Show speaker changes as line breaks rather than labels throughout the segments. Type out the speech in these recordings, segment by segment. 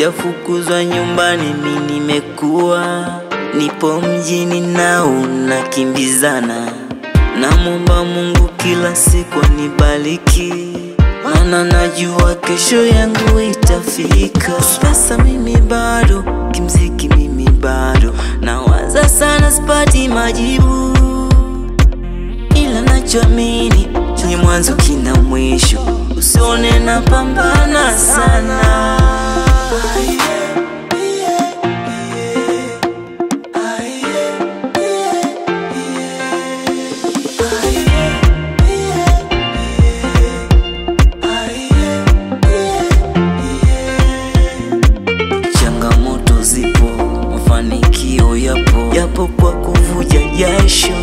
sijafukuzwa nyumbani, mi nimekuwa nipo mjini na unakimbizana. Namwomba Mungu kila siku anibariki, maana najua kesho yangu itafika. Sasa mimi bado kimziki, mimi bado nawaza sana, sipati majibu, ila nachoamini chenye mwanzo kina mwisho. Usione napambana sana. Changamoto zipo, mafanikio yapo, yapo kwa kuvuja jasho.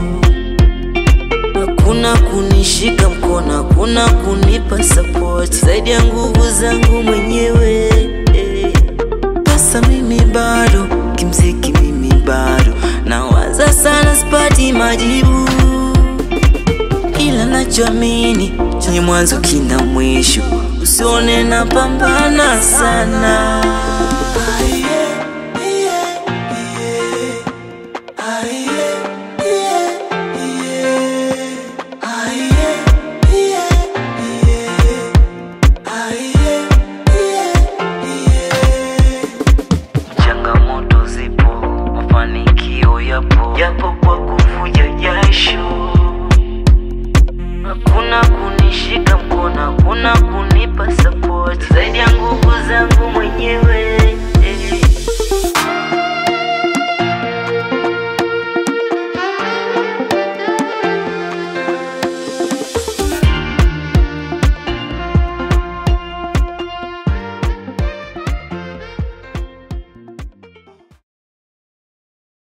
Hakuna kunishika mkono, hakuna kunipa support zaidi ya nguvu zangu mwenyewe. Sasa mimi bado kimziki, mimi bado nawaza sana, sipati majibu, ila nachoamini chenye mwanzo kina mwisho. Usione napambana sana.